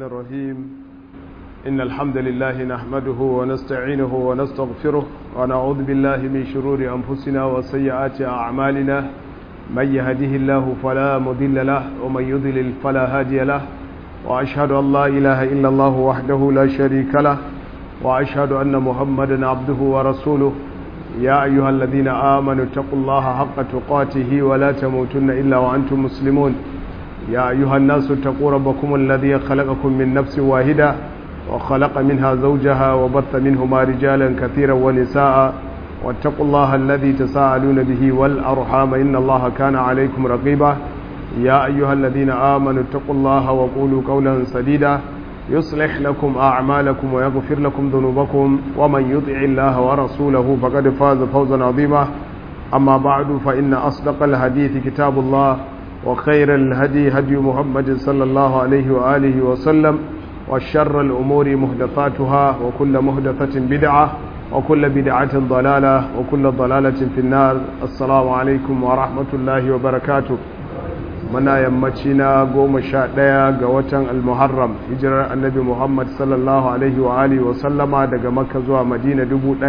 الرحمن الرحيم إن الحمد لله نحمده ونستعينه ونستغفره ونعوذ بالله من شرور أنفسنا وسيئات أعمالنا من يهده الله فلا مضل له ومن يضلل فلا هادي له وأشهد أن لا إله إلا الله وحده لا شريك له وأشهد أن محمدا عبده ورسوله يا أيها الذين آمنوا اتقوا الله حق تقاته ولا تموتن إلا وأنتم مسلمون يا أيها الناس اتقوا ربكم الذي خلقكم من نفس واحدة وخلق منها زوجها وبث منهما رجالا كثيرا ونساء واتقوا الله الذي تساءلون به والأرحام إن الله كان عليكم رقيبا يا أيها الذين آمنوا اتقوا الله وقولوا قولا سديدا يصلح لكم أعمالكم ويغفر لكم ذنوبكم ومن يطع الله ورسوله فقد فاز فوزا عظيما أما بعد فإن أصدق الحديث كتاب الله وخير الهدي هدي محمد صلى الله عليه وآله وسلم وشر الأمور مهدثاتها وكل مهدثة بدعة وكل بدعة ضلالة وكل ضلالة في النار السلام عليكم ورحمة الله وبركاته muna yammaci na goma sha ɗaya ga watan almuharram hijirar annabi muhammad sallallahu alaihi wa alihi wa sallama daga makka zuwa madina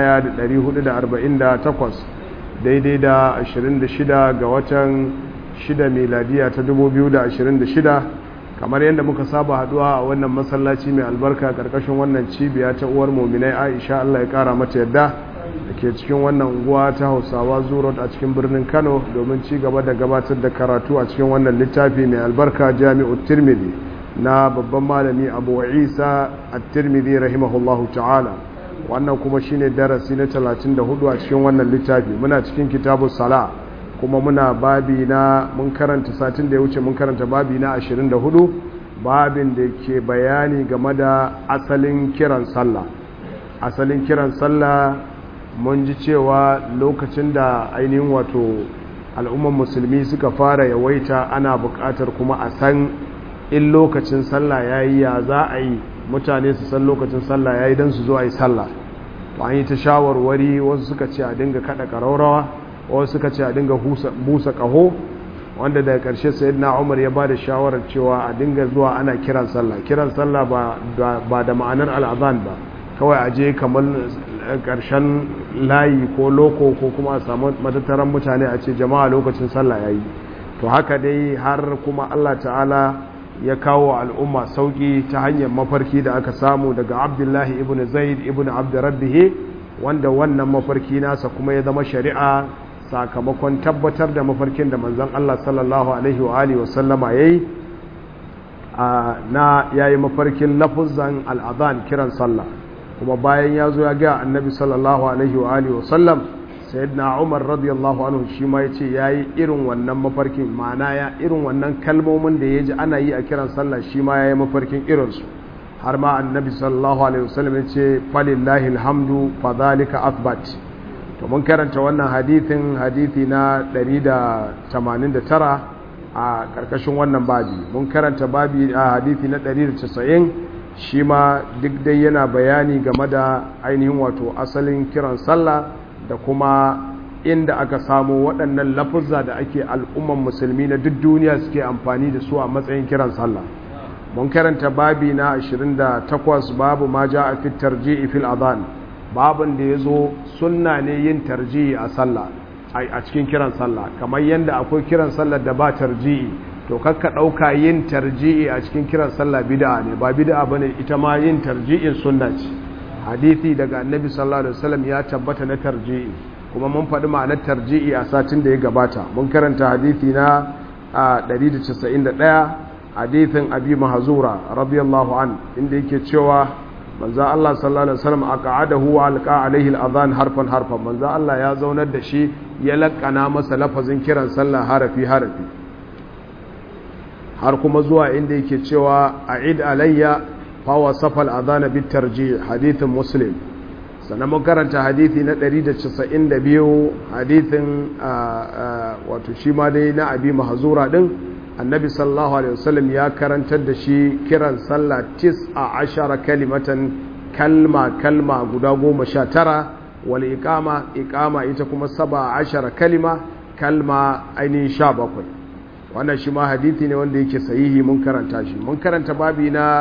1448 daidai da 26 ga watan 6 miladiya ta 2026 kamar yadda muka saba haduwa a wannan masallaci mai albarka karkashin wannan cibiya ta uwar muminai aisha allah ya kara mata yadda da ke cikin wannan unguwa ta hausawa zurot a cikin birnin kano domin ci gaba da gabatar da karatu a cikin wannan littafi mai albarka jami'u tirmidhi na babban malami abu isa a tirmidhi rahimahullahu ta'ala wannan kuma shine darasi na 34 a cikin wannan littafi muna cikin kitabu sala kuma muna babi na mun karanta satin da ya wuce mun karanta babi na 24 babin da ke bayani game da asalin kiran sallah asalin kiran sallah mun ji cewa lokacin da ainihin wato al'umman musulmi suka fara yawaita ana buƙatar kuma a san in lokacin sallah ya yi ya za a yi mutane su san lokacin sallah ya yi don su zo a yi sallah to an yi ta shawarwari wasu suka ce a dinga kaɗa ƙaraurawa wasu suka ce a dinga busa ƙaho wanda daga ƙarshe sayyidina umar ya ba da shawarar cewa a dinga zuwa ana kiran sallah kiran sallah ba da ma'anar al'azan ba kawai a je kamar ƙarshen layi ko loko ko kuma a samu matattaran mutane a ce jama'a lokacin sallah ya yi to haka dai har kuma allah ta'ala ya kawo al'umma sauƙi ta hanyar mafarki da aka samu daga abdullahi ibn zaid ibn abdurrabbihi wanda wannan mafarki nasa kuma ya zama shari'a sakamakon tabbatar da mafarkin da manzon allah sallallahu alaihi wa alihi wasallama ya yi na ya yi mafarkin lafuzan al'adhan kiran sallah kuma bayan ya zo ya ga annabi sallallahu alaihi wa alihi wasallam sayyidina umar radiyallahu anhu shi ma yace yayi irin wannan mafarkin ma'ana ya irin wannan kalmomin da yaji ana yi a kiran sallah shi ma yayi mafarkin irin su har ma annabi sallallahu alaihi wasallam yace falillahi alhamdu fadhalika athbat to mun karanta wannan hadithin hadithi na 189 a karkashin wannan babi mun karanta babi a hadithi na 190 shi ma duk dai yana bayani game da ainihin wato asalin kiran sallah da kuma inda aka samu waɗannan lafuzza da ake al'umman musulmi na duk duniya suke amfani da su a matsayin kiran sallah mun karanta babi na 28 babu ma ja a fit tarji'i fil adhan babin da ya zo sunna ne yin tarji'i a sallah a cikin kiran sallah kamar yadda akwai kiran sallah da ba tarji'i to kakka ɗauka yin tarji'i a cikin kiran sallah bid'a ne ba bid'a bane ita ma yin tarji'in sunna ce hadisi daga annabi sallallahu alaihi wasallam ya tabbata na tarji'i kuma mun faɗi ma'anar tarji'i a satin da ya gabata mun karanta hadisi na 191 hadisin abi mahzura radiyallahu an inda yake cewa manzo Allah sallallahu alaihi wasallam aqa'adahu wa alqa alaihi al-adhan harfan harfan manzo Allah ya zaunar da shi ya lakkana masa lafazin kiran sallah harafi harafi har kuma zuwa inda yake cewa a id alayya fawa safal adana bit tarji hadithin muslim sannan mun karanta hadithi na 192 hadithin wato shi ma dai na abi mahzura din annabi sallallahu alaihi wasallam ya karantar da shi kiran sallah tis a ashara kalimatan kalma kalma guda goma sha tara wal iqama iqama ita kuma saba ashara kalima kalma ainihin sha bakwai wannan shi ma hadithi ne wanda yake sahihi mun karanta shi mun karanta babi na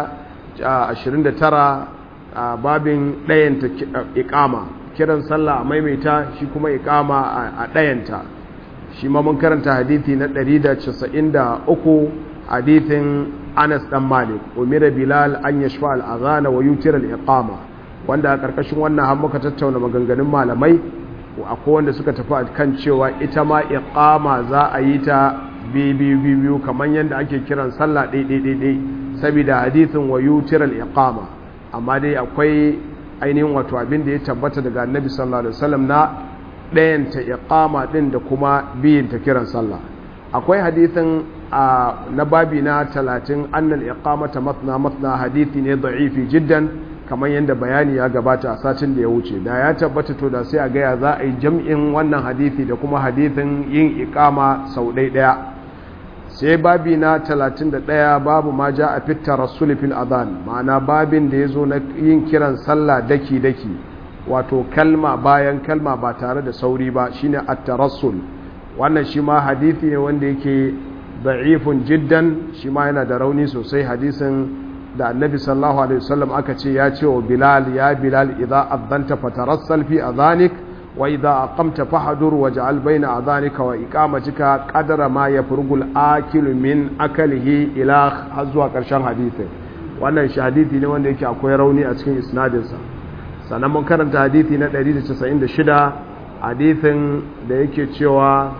29 a babin ɗayanta ikama kiran sallah a maimaita shi kuma ikama a ɗayanta shi ma mun karanta hadithi na 193 hadithin Anas dan Malik umira Bilal an yashfa al-adhana wa yutira al-iqama wanda a karkashin wannan har muka tattauna maganganun malamai akwai wanda suka tafi kan cewa ita ma iqama za a yi ta biyu biyu kamar yadda ake kiran sallah ɗaiɗaiɗaiɗai saboda hadithin wa yutira al-iqama amma dai akwai ainihin wato abin da ya tabbata daga annabi sallallahu alaihi wasallam na ɗayanta iqama ɗin da kuma biyin ta kiran sallah akwai hadithin na babi na talatin annal iqamata matna matna hadithi ne da'ifi jiddan kamar yadda bayani ya gabata a satin da ya wuce da ya tabbata to da sai a gaya za a yi jam'in wannan hadithi da kuma hadithin yin iqama sau ɗaya sai babi na 31 babu ma ja a fitta rasuli fil adhan ma'ana babin da ya zo na yin kiran sallah daki-daki wato kalma bayan kalma ba tare da sauri ba shine at-tarassul wannan shi ma hadithi ne wanda yake da'ifun jiddan shi ma yana da rauni sosai hadisin da annabi sallallahu alaihi wasallam aka ce ya ce wa bilal ya bilal idza adhanta fatarassal fi adhanik wa idza aqamta fahdur waj'al baina adhanika wa iqamatika qadara ma yafrugu al-akilu min akalihi ila har zuwa karshen hadisin wannan shi hadithi ne wanda yake akwai rauni a cikin isnadinsa sannan mun karanta hadithi na 196 hadithin da yake cewa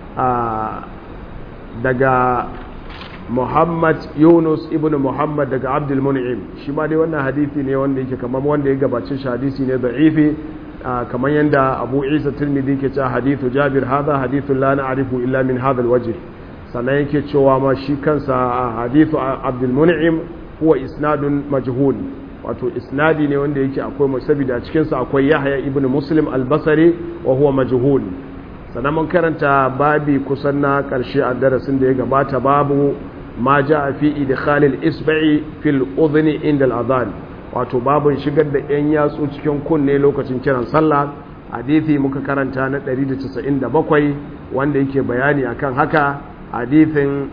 daga Muhammad Yunus ibn Muhammad daga Abdul Mun'im shi ma dai wannan hadisi ne wanda yake kamar wanda ya gabace shi hadisi ne da'ifi kamar yanda Abu Isa Tirmidhi ke cewa hadithu Jabir hadha hadithun la na'rifu illa min hadha alwajh sannan yake cewa ma shi kansa hadithu Abdul Mun'im huwa isnadun majhul wato isnadi ne wanda yake akwai musabida cikin sa akwai Yahya ibn Muslim al-Basri wa huwa majhul sannan mun karanta babi kusan na ƙarshe a darasin da ya gabata babu ma ja a fi idkhalil isba'i fil udhni inda al'adhan wato babun shigar da yan yatsu cikin kunne lokacin kiran sallah hadithi muka karanta na 197 wanda yake bayani akan haka hadithin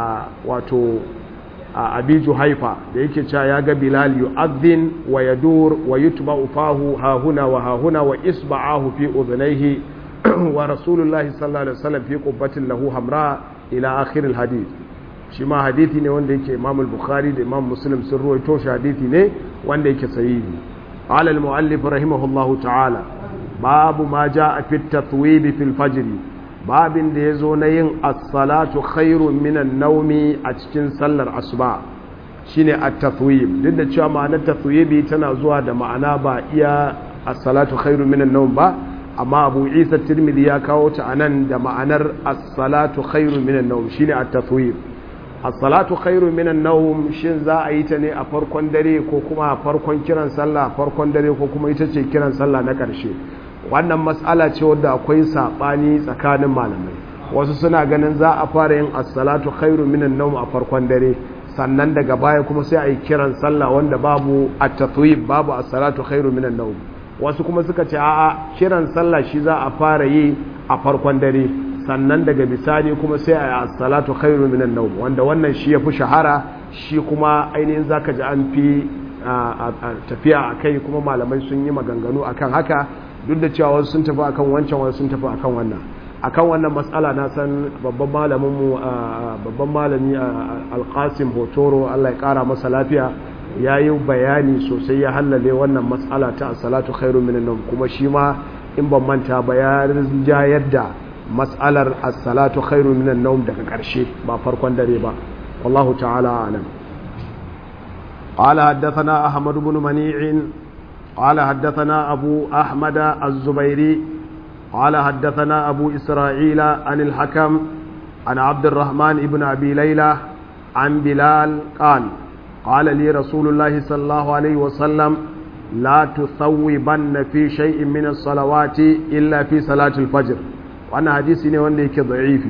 wato abiju haifa da yake cewa ya ga bilal yu'adhin wa yadur wa yutba'u fahu hahuna wa hahuna wa isba'ahu fi udhnayhi wa rasulullahi sallallahu alaihi wasallam fi qubbatin lahu hamra ila akhir alhadith shi ma hadithi ne wanda yake Imam al-Bukhari da Imam Muslim sun ruwaito shi hadithi ne wanda yake sahihi qala al-muallif rahimahullahu ta'ala babu ma jaa fi at-tathwib fi al-fajr babin da yazo na yin as-salatu khairun min an-nawmi a cikin sallar asuba shine at-tathwib duk da cewa ma'anar tathwibi tana zuwa da ma'ana ba iya as-salatu khairun min an-nawm ba amma abu isa tirmidhi ya kawo ta anan da ma'anar as-salatu khairu minan nawm shine at-tathwib as-salatu khairu minan nawm shin za a yi ta ne a farkon dare ko kuma a farkon kiran sallah farkon dare ko kuma ita ce kiran sallah na karshe wannan mas'ala ce wadda akwai sabani tsakanin malamai wasu suna ganin za a fara yin as-salatu khairu minan nawm a farkon dare sannan daga baya kuma sai a yi kiran sallah wanda babu at-tathwib babu as-salatu khairu minan nawm wasu kuma suka ce a'a kiran sallah shi za a fara yi a farkon dare sannan daga bisani kuma sai a yi salatu khairu minan nawm wanda wannan shi yafi shahara shi kuma ainihin zaka ji an fi tafiya akai kuma malamai sun yi maganganu akan haka duk da cewa wasu sun tafi akan wancan wasu sun tafi akan wannan akan wannan matsala na san babban malamin mu babban malami alqasim hotoro Allah ya kara masa lafiya ya yi bayani sosai ya hallale wannan matsala ta salatu khairu minan nawm kuma shi ma in ban manta ba ya rinjayar da matsalar as-salatu khairu minan nawm daga ƙarshe ba farkon dare ba wallahu ta'ala alam قال حدثنا أحمد بن منيع قال حدثنا أبو أحمد الزبيري قال حدثنا أبو إسرائيل عن الحكم عن عبد الرحمن بن أبي ليلى عن بلال قال قال لي رسول الله صلى الله عليه وسلم لا تثوبن في شيء من الصلوات إلا في صلاة الفجر وأنا حديثي ne wanda yake da'ifi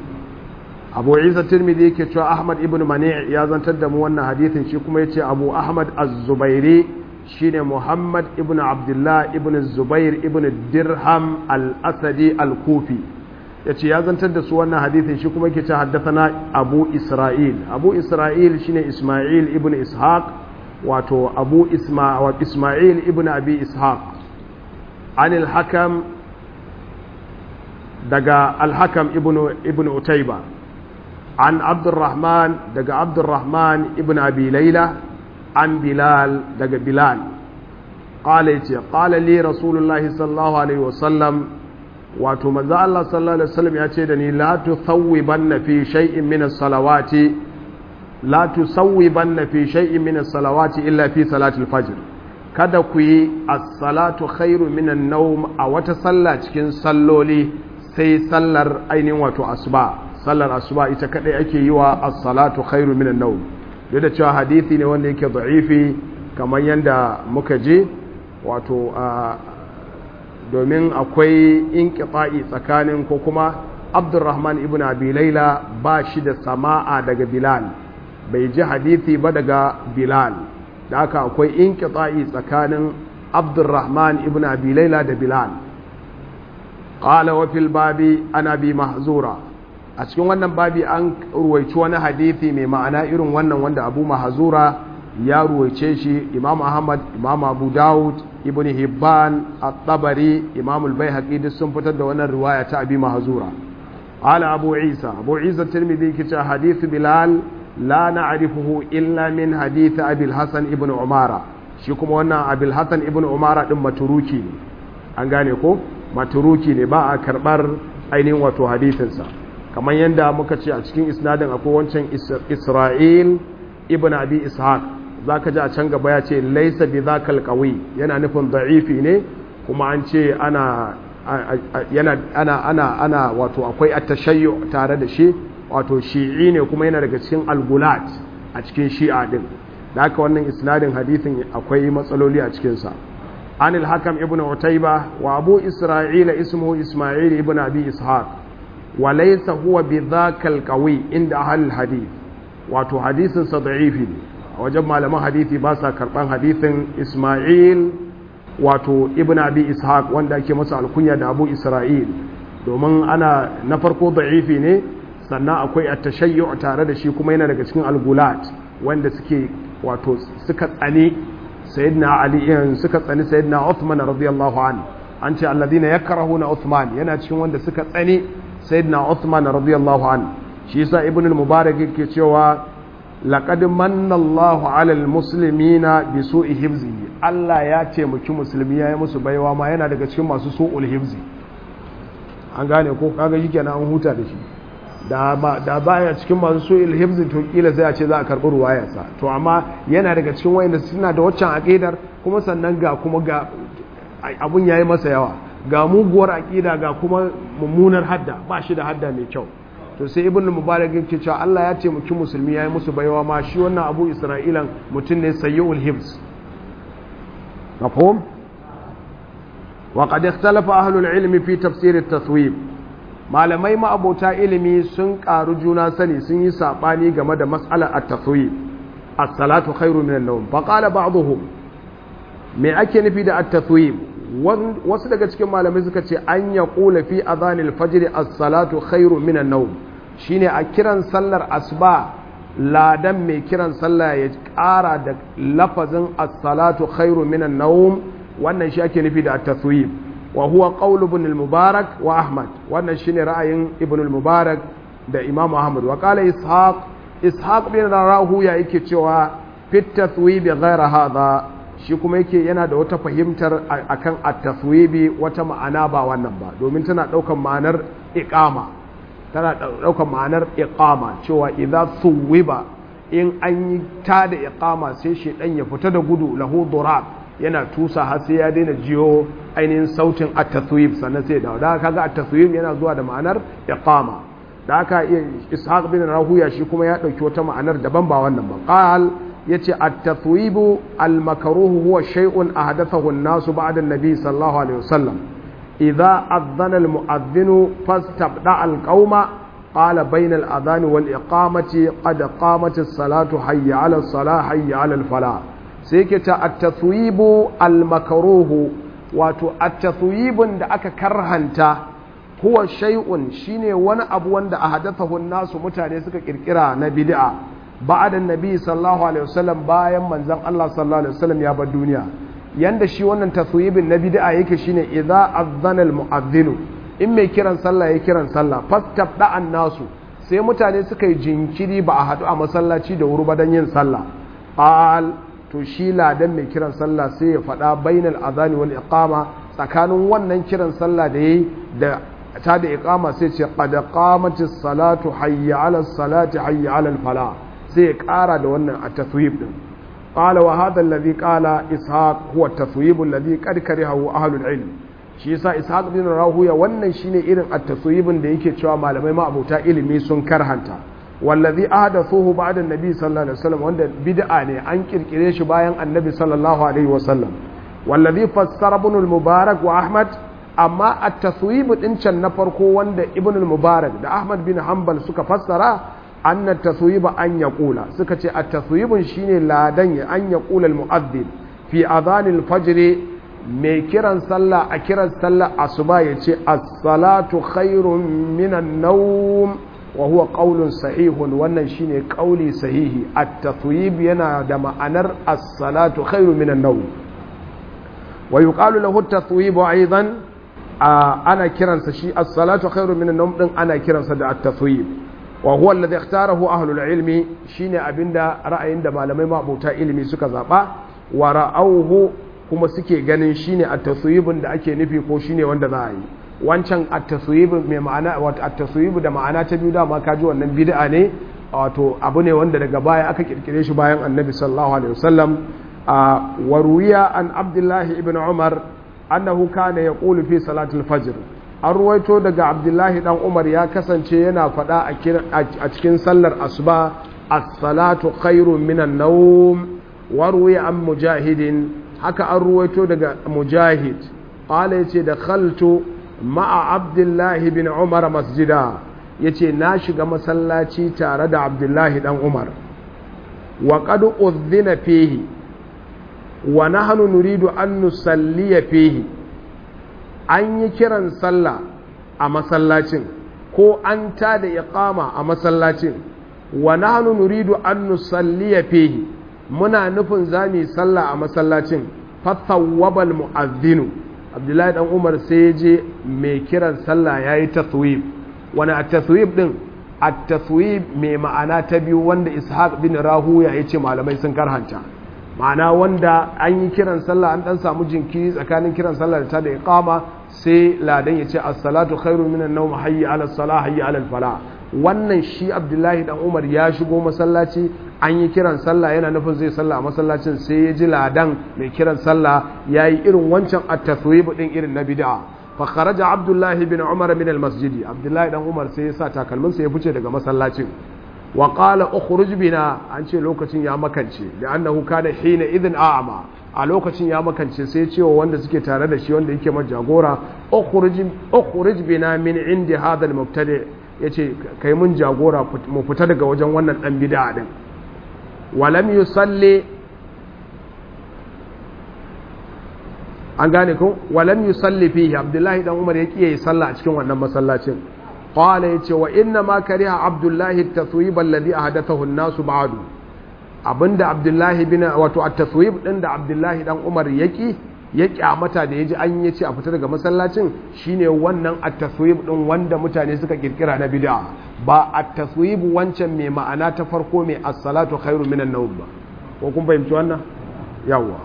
Abu Isa Tirmidhi yake cewa Ahmad ibn Mani' ya zantar da mu wannan hadisin shi kuma yace Abu Ahmad Az-Zubairi shine Muhammad ibn Abdullah ibn Zubair ibn Dirham al-Asadi al-Kufi yace ya zantar da su wannan hadisin shi kuma yake cewa haddathana Abu Isra'il Abu Isra'il shine Isma'il ibn Ishaq wato abu isma'il ibn abi ishaq anil hakam daga alhakam ibn utaiba an abdurrahman daga abdurrahman ibn abi laila an bilal daga bilal qala yace qala li rasulullahi sallallahu alaihi wasallam wato manzo Allah sallallahu alaihi wasallam yace da ni la tuthawwibanna fi shay'in min as-salawati la tusawwibanna fi shay'in min as-salawati illa fi salati al-fajr kada ku yi as-salatu khairu min an-nawm a wata sallah cikin salloli sai sallar ainihin wato asuba sallar asuba ita kadai ake yi wa as-salatu khairu min an-nawm duk da cewa hadisi ne wanda yake da'ifi kamar yanda muka je wato domin akwai inqita'i tsakanin ko kuma Abdurrahman ibn Abi Laila ba shi da sama'a daga Bilal bai ji hadisi ba daga Bilal da haka akwai inqita'i tsakanin Abdurrahman ibn Abi Laila da Bilal qala wa fil babi ana bi mahzura a cikin wannan babi an ruwaici wani hadisi mai ma'ana irin wannan wanda Abu Mahzura ya ruwaice shi Imam Ahmad Imam Abu Dawud Ibn Hibban At-Tabari Imam Al-Baihaqi duk sun fitar da wannan riwaya ta Abi Mahzura qala Abu Isa Abu Isa Tirmidhi kice hadith Bilal la na'rifuhu illa min hadith Abi Hasan ibn Umara shi kuma wannan Abi Hasan ibn Umara din maturuki ne an gane ko maturuki ne ba a karbar ainihin wato hadisinsa kamar yadda muka ce a cikin isnadin akwai wancan Isra'il ibn Abi Ishaq zaka ji a can gaba ya ce laisa bi zakal qawi yana nufin da'ifi ne kuma an ce ana yana ana ana ana wato akwai at-tashayyu tare da shi wato shi'i ne kuma yana daga cikin al-gulat a cikin shi'a din da haka wannan isnadin hadisin akwai matsaloli a cikin sa an al-hakam ibn utayba wa abu isra'ila ismuhu isma'il ibn abi ishaq wa laysa huwa bi zakal qawi inda ahli hadith wato hadisin sa da'ifi ne a wajen malaman hadithi ba sa karban hadithin isma'il wato ibn abi ishaq wanda ake masa alkunya da abu isra'il domin ana na farko da'ifi ne sannan akwai at-tashayyu tare da shi kuma yana daga cikin algulat wanda suke wato suka tsani sayyidina ali suka tsani sayyidina uthman radiyallahu anhu an ce alladhina yakrahuna uthman yana cikin wanda suka tsani sayyidina uthman radiyallahu anhu shi yasa ibn al-mubarak yake cewa laqad manna Allahu 'alal muslimina bi su'i hifzi Allah ya ce muki musulmi yayi musu baiwa ma yana daga cikin masu su'ul hifzi an gane ko kaga shikenan an huta da shi da ba da baya cikin masu su'ul hifzi to kila sai a ce za a karbi ruwayarsa to amma yana daga cikin wayanda suna da waccan aqidar kuma sannan ga kuma ga abun yayi masa yawa ga muguwar aqida ga kuma mummunar hadda ba shi da hadda mai kyau to sai ibn mubarak yake cewa Allah ya ce muki musulmi yayi musu baiwa ma shi wannan abu isra'ilan mutum ne sayyul hibs mafhum wa qad ikhtalafa ahlul ilmi fi tafsir at-taswib malamai ma abota ilimi sun karu juna sani sun yi sabani game da mas'alar at-taswib as-salatu khairu min an-nawm fa qala ba'dhum me ake nufi da at-taswib wasu daga cikin malamai suka ce an ya kula fi azanil fajr as-salatu khairu minan nawm shine a kiran sallar asuba ladan mai kiran sallah ya ƙara da lafazin as-salatu khairu minan nawm wannan shi ake nufi da at-taswib wa huwa qawl ibn al-mubarak wa ahmad wannan shine ra'ayin ibn al-mubarak da imam ahmad wa qala ishaq ishaq bin rahu ya yake cewa fit taswib ghayra hadha shi kuma yake yana da wata fahimtar akan at-taswibi wata ma'ana ba wannan ba domin tana daukan ma'anar iqama tana daukan ma'anar iqama cewa idza suwiba in an yi ta da iqama sai shedan ya fita da gudu lahu durab yana tusa har sai ya daina jiyo ainihin sautin at-taswib sannan sai da da kaga at-taswib yana zuwa da ma'anar iqama da haka ishaq bin rahuya shi kuma ya dauki wata ma'anar daban ba wannan ba qal yace at-tathwibu al-makruh huwa shay'un ahdathahu an-nasu ba'da an-nabi sallallahu alaihi wasallam idha adhana al-mu'adhdhin fastabda al-qauma qala bayna al-adhan wal-iqamati qad qamat as-salatu hayya 'ala as-salah hayya 'ala al-falah sai yake ta at-tathwibu al-makruh wato at-tathwibun da aka karhanta huwa shay'un shine wani abu wanda ahdathahu an-nasu mutane suka kirkira na bid'a ba'da nabi sallallahu alaihi wasallam bayan manzon Allah sallallahu alaihi wasallam ya bar duniya yanda shi wannan taswibin na bid'a yake shine idza azzana al mu'adhdhinu in mai kiran sallah ya kiran sallah fastabda an nasu sai mutane suka yi jinkiri ba a haɗu a masallaci da wuri ba don yin sallah qal to shi ladan mai kiran sallah sai ya faɗa bainal azani wal iqama tsakanin wannan kiran sallah da yayi da ta da iqama sai ce qad qamatis salatu hayya ala salati hayya ala al fala sai ya ƙara da wannan a taswib din qala wa hadha alladhi qala ishaq huwa at-taswib alladhi qad karihahu ahlul ilm shi yasa ishaq bin rahuya wannan shine irin at-taswibin da yake cewa malamai ma abota ilimi sun karhanta wallazi ahdathuhu ba'da an-nabi sallallahu alaihi wasallam wanda bid'a ne an kirkire shi bayan annabi sallallahu alaihi wasallam wallazi fassara ibn al-mubarak wa ahmad amma at-taswib din can na farko wanda ibn al-mubarak da ahmad bin hanbal suka fassara anna at-taswib an yaqula suka ce at-taswibun shine ladan ya an yaqula al-mu'adhdhin fi adhan al-fajr mai kiran sallah a kiran sallah asuba ya ce as-salatu khairun minan nawm wa huwa qaulun sahihun wannan shine qauli sahihi at-tathwib yana da ma'anar as-salatu khairun minan nawm wa yuqalu lahu at-tathwib aidan ana kiransa shi as-salatu khairun minan nawm din ana kiransa da at-tathwib wa huwa alladhi ikhtarahu ahlul ilmi shine abinda ra'ayin da malamai mabuta ilimi suka zaba wa ra'awhu kuma suke ganin shine at-taswibin da ake nufi ko shine wanda za a yi wancan at-taswib mai ma'ana wato at-taswib da ma'ana ta biyu dama kaji wannan bid'a ne wato abu ne wanda daga baya aka kirkire shi bayan annabi sallallahu alaihi wasallam wa ruwiya an abdullahi ibn umar annahu kana yaqulu fi salatul fajr an ruwaito daga abdullahi dan umar ya kasance yana faɗa a cikin sallar asuba as-salatu khairun minan nawm wa ruwiya an mujahidin haka an ruwaito daga mujahid ƙala ya ce da khaltu ma'a abdullahi bin umar masjida ya ce na shiga masallaci tare da abdullahi dan umar wa ƙadu uzina fehi wa nahnu nuridu an nusalliya fehi an yi kiran sallah a masallacin ko an ta da iqama a masallacin wa nahnu nuridu an nusalliya fehi muna nufin za mu yi sallah a masallacin fatawwabal mu'azzinu abdullahi dan umar sai ya je mai kiran sallah yayi taswib wani a taswib din a taswib mai ma'ana ta biyu wanda ishaq bin rahuya ya ce malamai sun karhanta ma'ana wanda an yi kiran sallah an dan samu jinkiri tsakanin kiran sallah da ta da iqama sai ladan ya ce as-salatu khairu minan nawm hayya ala salah hayya ala falah wannan shi abdullahi dan umar ya shigo masallaci an yi kiran sallah yana nufin zai sallah a masallacin sai ya ji ladan mai kiran sallah ya yi irin wancan a taswibu din irin na bid'a fa kharaja abdullahi bin umar min al masjidi abdullahi dan umar sai ya sa takalmin sa ya fice daga masallacin wa qala ukhruj bina an ce lokacin ya makance da annahu kana hina idhin a'ma a lokacin ya makance sai ya ce wa wanda suke tare da shi wanda yake majagora ukhruj ukhruj bina min indi hadha al mubtadi' ya ce kai mun jagora mu fita daga wajen wannan ɗan bida ɗin walam yi salle an gane kun walam yi salle fiye abdullahi ɗan umar ya ƙiye yi sallah a cikin wannan masallacin ƙwala ya ce wa inna ma kariha abdullahi taswib alladhi ahdathahu an-nasu ba'du abinda abdullahi bin wato at-taswib din da abdullahi dan umar yaki ya kyamata da ya ji an yi ce a fita daga masallacin shine wannan at-taswib din wanda mutane suka kirkira na bid'a ba at-taswib wancan mai ma'ana ta farko mai as-salatu khairu minan nawm ba ko kun fahimci wannan yawa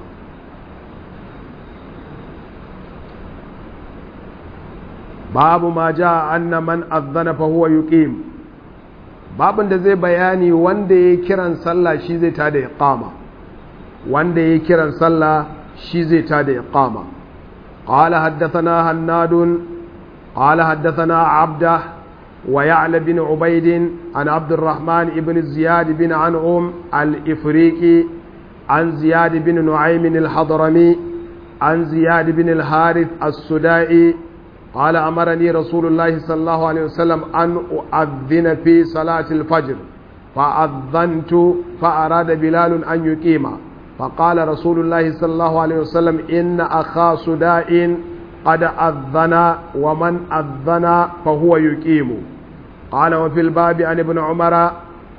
babu ma ja anna man adhana fa huwa yuqim babin da zai bayani wanda ya kiran sallah shi zai tada iqama wanda ya kiran sallah shi zai ta da iqama qala haddathana hannad qala haddathana abda wa ya'la bin ubayd an abd الرحمن ibn ziyad bin an'um al-ifriqi an ziyad bin nu'aym al-hadrami an ziyad bin al-harith as-sudai قال أمرني رسول الله صلى الله عليه وسلم أن أؤذن في صلاة الفجر فأذنت فأراد بلال أن يقيم فقال رسول الله صلى الله عليه وسلم إن أخا سداء قد أذن ومن أذن فهو يقيم قال وفي الباب عن ابن عمر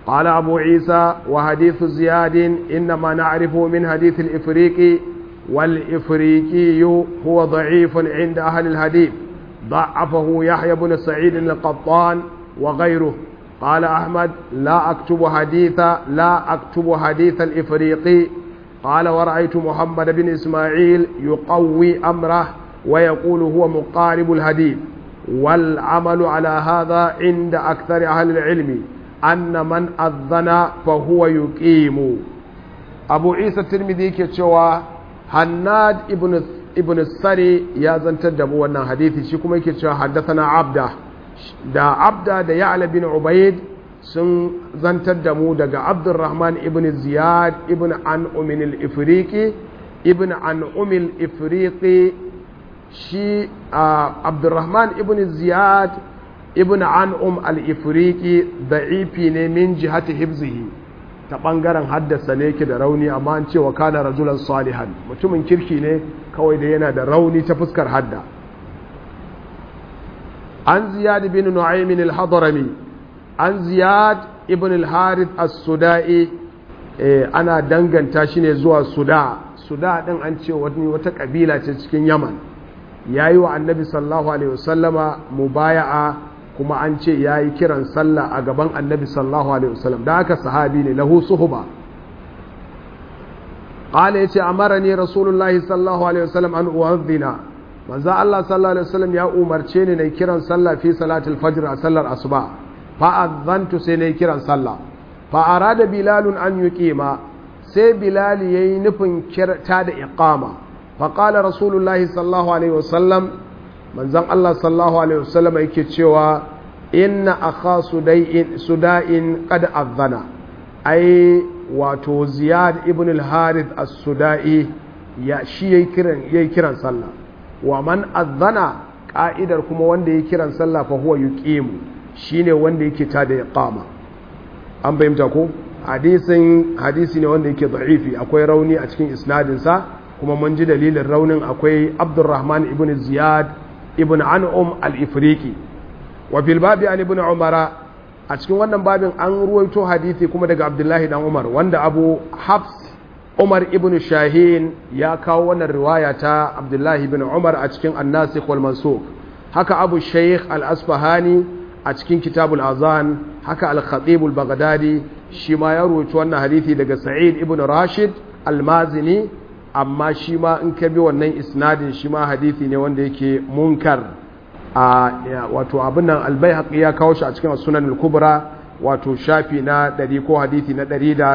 قال أبو عيسى وحديث زياد إنما نعرفه من حديث الإفريقي والإفريقي هو ضعيف عند أهل الحديث ضعفه يحيى بن سعيد القطان وغيره قال أحمد لا أكتب حديث لا أكتب حديث الإفريقي قال ورأيت محمد بن إسماعيل يقوي أمره ويقول هو مقارب الحديث والعمل على هذا عند أكثر أهل العلم أن من أذن فهو يقيم أبو عيسى الترمذي كتشوى هناد ابن ابن السري يا زنتر دبو wannan hadisi shi kuma yake cewa haddathana abda da abda da ya'la bin ubayd sun zantar da mu daga abdurrahman ibn ziyad ibn an umin al-ifriqi ibn an umil ifriqi shi abdurrahman ibn ziyad ibn an um al-ifriqi da'ifi ne min jihati hibzihi ta bangaren haddasa ne yake da rauni amma an cewa kana rajulan salihan mutumin kirki ne kawai da yana da rauni ta fuskar hadda an ziyad bin nu'aymin al-hadrami an ziyad ibn al-harith as-sudai ana danganta shi ne zuwa suda suda din an ce wani wata kabila ce cikin yaman yayi wa annabi sallallahu alaihi wasallama mubaya'a kuma an ce yayi kiran sallah a gaban annabi sallallahu alaihi wasallam da haka sahabi ne lahu suhba qala yace amarani rasulullahi sallallahu alaihi wasallam an uwadhina manzo Allah sallallahu alaihi wasallam ya umarce ni na kiran sallah fi salatul fajr a sallar asuba fa'azantu sai na yi kiran sallah fa'ara da bilalun an yi ƙima sai bilali ya yi nufin ta da iqama faƙala rasulullahi sallahu alaihi wasallam manzan Allah sallahu alaihi wasallam yake cewa inna akha suda'in qad azana ai wato ziyad ibn al-harith as-suda'i ya shi yayi kiran yayi kiran sallah wa man azana ka'idar kuma wanda yayi kiran sallah fa huwa yuqimu shine wanda yake ta da iqama an fahimta ko hadisin hadisi ne wanda yake da'ifi akwai rauni a cikin isnadin sa kuma mun ji dalilin raunin akwai Abdurrahman ibn Ziyad ibn An'um al-Ifriqi wa fil babi an ibn Umara a cikin wannan babin an ruwaito hadisi kuma daga Abdullahi dan Umar wanda Abu Hafs Umar ibn Shahin ya kawo wannan riwaya ta Abdullahi ibn Umar a cikin An-Nasikh wal Mansukh haka Abu Shaykh al-Asfahani a cikin kitabul azan haka al-khatib al-baghdadi shi ma ya rubuta wannan hadisi daga sa'id ibn rashid al-mazini amma shi ma in ka bi wannan isnadin shi ma hadisi ne wanda yake munkar a wato abin nan al-baihaqi ya kawo shi a cikin sunan al-kubra wato shafi na 100 ko hadisi na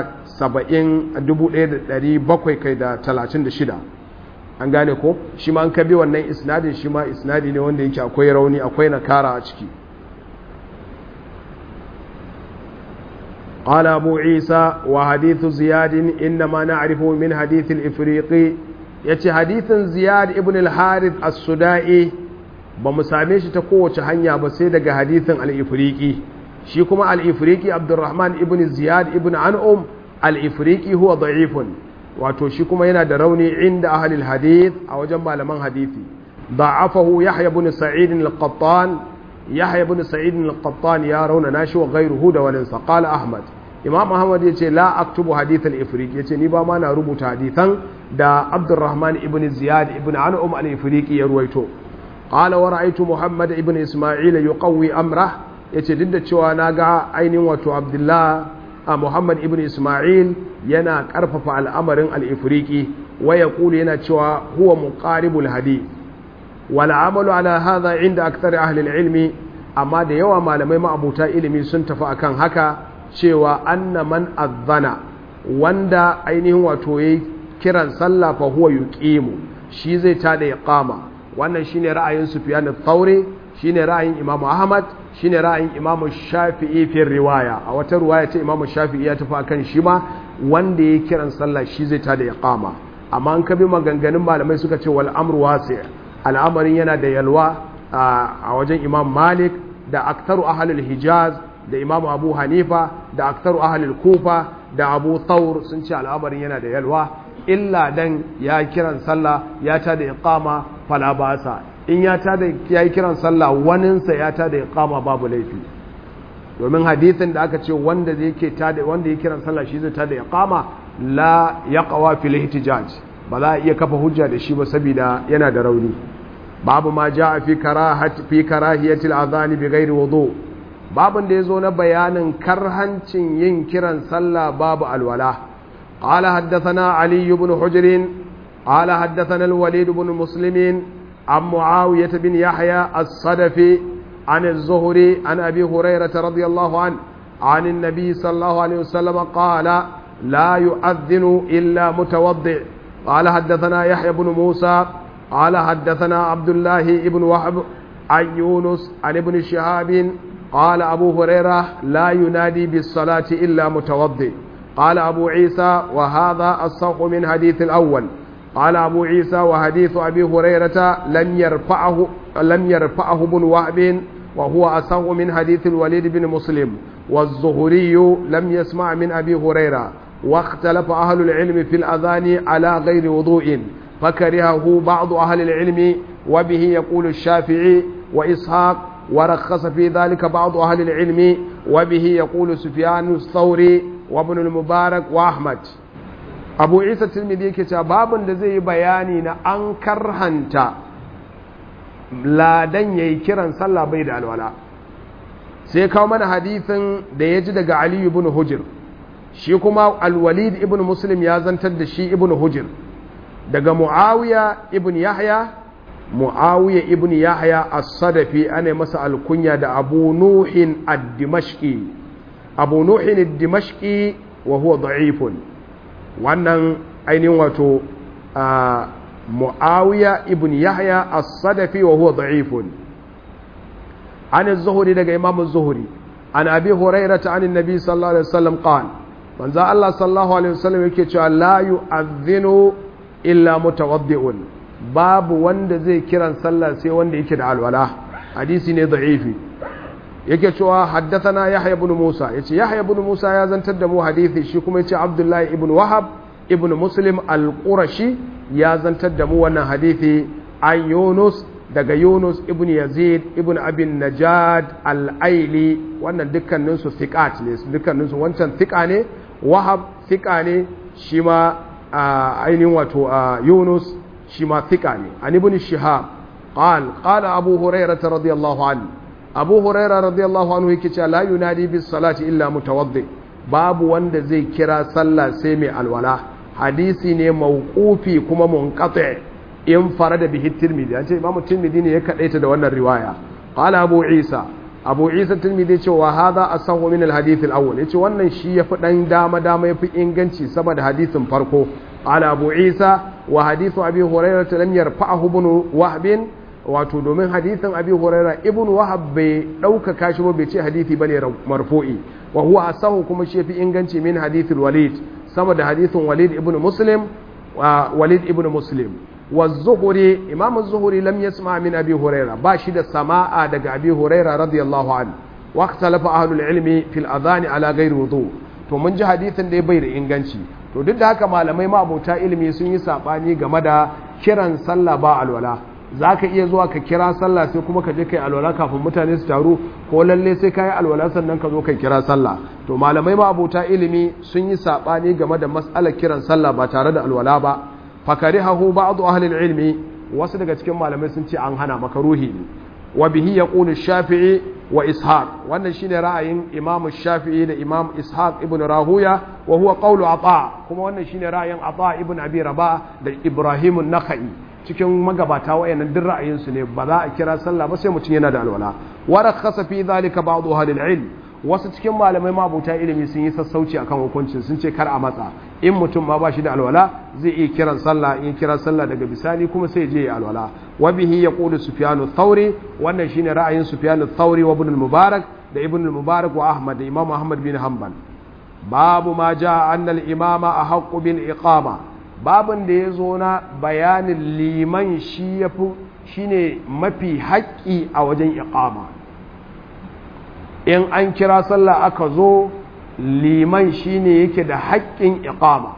170 kai da 36 an gane ko shi ma in ka bi wannan isnadin shi ma isnadi ne wanda yake akwai rauni akwai nakara a ciki قال أبو عيسى وحديث زياد إنما نعرفه من حديث الإفريقي يتي حديث زياد ابن الحارث السدائي بمساميش تقوى تهنيا بسيدة حديث الإفريقي شيكما الإفريقي عبد الرحمن ابن زياد ابن عنهم الإفريقي هو ضعيف wato shi kuma yana da rauni inda ahalil hadith a wajen malaman hadithi da'afahu yahya ibn sa'id al-qattan yahya ibn sa'id al-qattan ya rauna nashi wa ghayruhu da walin sa qala ahmad imam ahmad yace la aktubu hadith al-ifriqi yace ni ba ma na rubuta hadithan da abdurrahman ibn ziyad ibn an'um al-ifriqi ya ruwaito qala wa ra'aytu muhammad ibn isma'il yuqawwi amrah yace duk da cewa naga ainihin wato abdullah a muhammad ibn isma'il yana karfafa al'amarin al-ifriqi wa yaqulu yana cewa huwa muqaribul hadith والعمل على هذا عند أكثر أهل العلم أما da yawa malamai ma'abuta ilimi sun tafi akan haka cewa anna man azzana wanda ainihin wato yayi kiran sallah fa huwa yuqimu shi zai tada iqama wannan shine ra'ayin Sufyan al-Thawri shine ra'ayin Imam Ahmad shine ra'ayin Imam Shafi'i fi riwaya a wata riwaya ce Imam Shafi'i ya tafi akan shi ma wanda yayi kiran sallah shi zai tada iqama amma an kabi maganganun malamai suka ce wal amru wasi' al'amarin yana da yalwa a wajen imam malik da aktaru ahalul hijaz da imam abu hanifa da aktaru ahalul kufa da abu thawr sun ce al'amarin yana da yalwa illa dan ya kiran sallah ya ta da iqama fala basa in ya ta da ya kiran sallah waninsa ya ta da iqama babu laifi domin hadithin da aka ce wanda zai ke tada wanda ya kiran sallah shi zai tada iqama la yaqwa fil ihtijaj ba za a iya kafa hujja da shi ba saboda yana da rauni babu ma jaa fi karahati fi karahiyatil adhan bi ghairi wudu babun da yazo na bayanin karhancin yin kiran sallah babu alwala qala haddathana ali ibn hujr qala haddathana al-walid ibn muslim عن معاوية بن يحيى الصدفي عن الزهري عن أبي هريرة رضي الله عنه عن النبي صلى الله عليه وسلم قال لا يؤذن إلا متوضع قال حدثنا يحيى بن موسى قال حدثنا عبد الله بن وهب عن يونس عن ابن شهاب قال أبو هريرة لا ينادي بالصلاة إلا متوضع قال أبو عيسى وهذا الصوق من حديث الأول قال أبو عيسى وحديث أبي هريرة لم يرفعه لم يرفعه ابن وهب وهو أصح من حديث الوليد بن مسلم والزهري لم يسمع من أبي هريرة واختلف أهل العلم في الأذان على غير وضوء فكرهه بعض أهل العلم وبه يقول الشافعي وإسحاق ورخص في ذلك بعض أهل العلم وبه يقول سفيان الثوري وابن المبارك وأحمد abu isa tilmidi yake cewa babin da zai yi bayani na an karhanta ladan ya yi kiran sallah bai da alwala sai kawo mana hadithin da ya ji daga aliyu ibn hujir shi kuma alwalid ibn muslim ya zantar da shi ibn hujir daga muawiya ibn yahya muawiya ibn yahya as-sadafi ana masa alkunya da abu nuhin ad-dimashqi abu nuhin ad-dimashqi wa huwa da'ifun wannan ainihin wato mu'awiya ibn yahya as-sadafi wa huwa da'ifun an az-zuhri daga imam az-zuhri an abi hurairah ta anin nabi sallallahu alaihi wasallam qala manzo Allah sallallahu alaihi wasallam yake cewa la yu'adhdhinu illa mutawaddi'un babu wanda zai kiran sallah sai wanda yake da alwala hadisi ne da'ifi yake cewa haddathana yahya ibn musa yace yahya ibn musa ya zantar da mu hadisi shi kuma yace abdullahi ibn wahab ibn muslim al-qurashi ya zantar da mu wannan hadisi an yunus daga yunus ibn yazid ibn abin najad al-aili wannan dukkanin su thiqat ne dukkanin su wancan thiqa ne wahab thiqa ne shi ma ainihin wato yunus shi ma thiqa ne an ibn shihab قال قال أبو هريرة رضي الله عنه abu huraira radiyallahu anhu yake cewa la yunadi bis salati illa mutawaddi babu wanda zai kira sallah sai mai alwala hadisi ne mauqufi kuma munqati in farada bihi tirmidhi an ce imamu tirmidhi ne ya kadaita da wannan riwaya qala abu isa abu isa tirmidhi ce wa hadha asahu min al hadith al awwal yace wannan shi yafi dan dama dama yafi inganci sama da hadisin farko qala abu isa wa hadithu abi hurairah lam yarfa'ahu ibn wahb wato domin hadithin abi huraira ibn wahab bai ɗaukaka shi ba bai ce hadithi bane marfu'i wa huwa asahu kuma shi fi inganci min hadithul walid sama da hadithin walid ibn muslim wa walid ibn muslim wa zuhuri imam zuhuri lam yasma min abi huraira ba shi da sama'a daga abi huraira radiyallahu an wa ikhtalafa ahlul ilmi fil adhan ala ghairi wudu to mun ji hadithin da bai da inganci to duk da haka malamai ma abota ilimi sun yi sabani game da kiran sallah ba alwala za ka iya zuwa ka kira sallah sai kuma ka je kai alwala kafin mutane su taru ko lalle sai ka yi alwala sannan ka zo kai kira sallah to malamai ma abota ilimi sun yi saɓani game da matsalar kiran sallah ba tare da alwala ba fakari hahu ba'adu ahlil ilmi wasu daga cikin malamai sun ce an hana maka ruhi ne wa bihi yaqulu shafi'i wa ishaq wannan shine ra'ayin imam shafi'i da imam ishaq ibn rahuya wa huwa qawlu ata kuma wannan shine ra'ayin ata ibn abi rabah da ibrahim an-nakhai cikin magabata wayannan duk ra'ayinsu ne ba za a kira sallah ba sai mutum yana da alwala wa rakhasa fi dhalika ba'd ahli ilm wasu cikin malamai mabuta ilimi sun yi sassauci akan hukuncin sun ce kar a matsa in mutum ma ba shi da alwala zai iya kiran sallah in kira sallah daga bisani kuma sai je ya alwala wa bihi yaqulu sufyanu thawri wannan shine ra'ayin sufyanu thawri wa ibn al-mubarak da ibn al-mubarak wa ahmad da imam ahmad bin hanbal babu ma jaa anna al-imama ahaqqu bil iqama babin da ya zo na bayanin liman shi ya fi shi ne mafi haƙƙi a wajen iƙama in an kira sallah aka zo liman shi ne yake da haƙƙin iƙama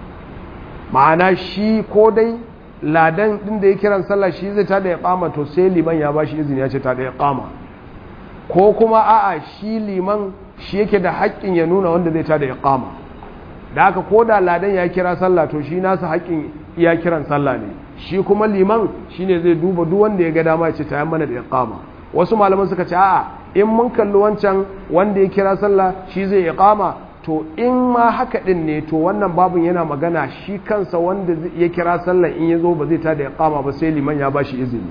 ma'ana shi ko dai ladan ɗin da ya kiran sallah shi zai tada iƙama to sai liman ya ba shi izini ya ce tada iƙama ko kuma a'a shi liman shi yake da haƙƙin ya nuna wanda zai tada iqama da haka ko da ladan ya kira sallah to shi nasa haƙƙin iya kiran sallah ne shi kuma liman shine zai duba duk wanda ya ga dama ya ce ta mana da iqama wasu malaman suka ce a'a in mun kalli wancan wanda ya kira sallah shi zai iqama to in ma haka din ne to wannan babun yana magana shi kansa wanda ya kira sallah in ya zo ba zai tada iqama ba sai liman ya bashi izini